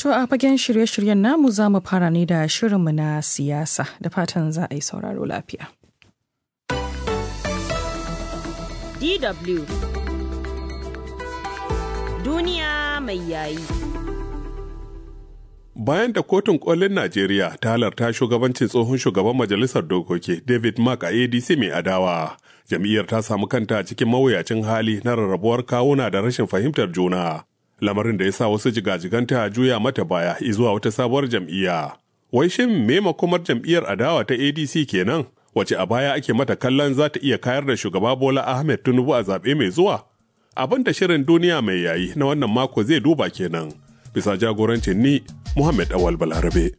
To a fagen shirye-shiryen namu za mu fara ne da shirinmu na siyasa da fatan za a yi sauraro lafiya. DW Duniya mai yayi. Bayan da kotun kolin Najeriya ta halarta shugabancin tsohon shugaban majalisar dokoki David Mark a ADC mai adawa, jam'iyyar ta samu kanta cikin mawuyacin hali na rarrabuwar kawuna da rashin fahimtar juna. Lamarin da ya sa wasu jigajiganta juya mata baya zuwa wata sabuwar jam'iyya. Wai shin me makomar jam'iyyar adawa ta ADC kenan? Wace a baya ake mata kallon za ta iya kayar da shugaba Bola Ahmed Tinubu a zaɓe mai zuwa? Abin da shirin duniya mai yayi na wannan mako zai duba kenan. Bisa jagorancin ni Muhammad Awal Balarabe.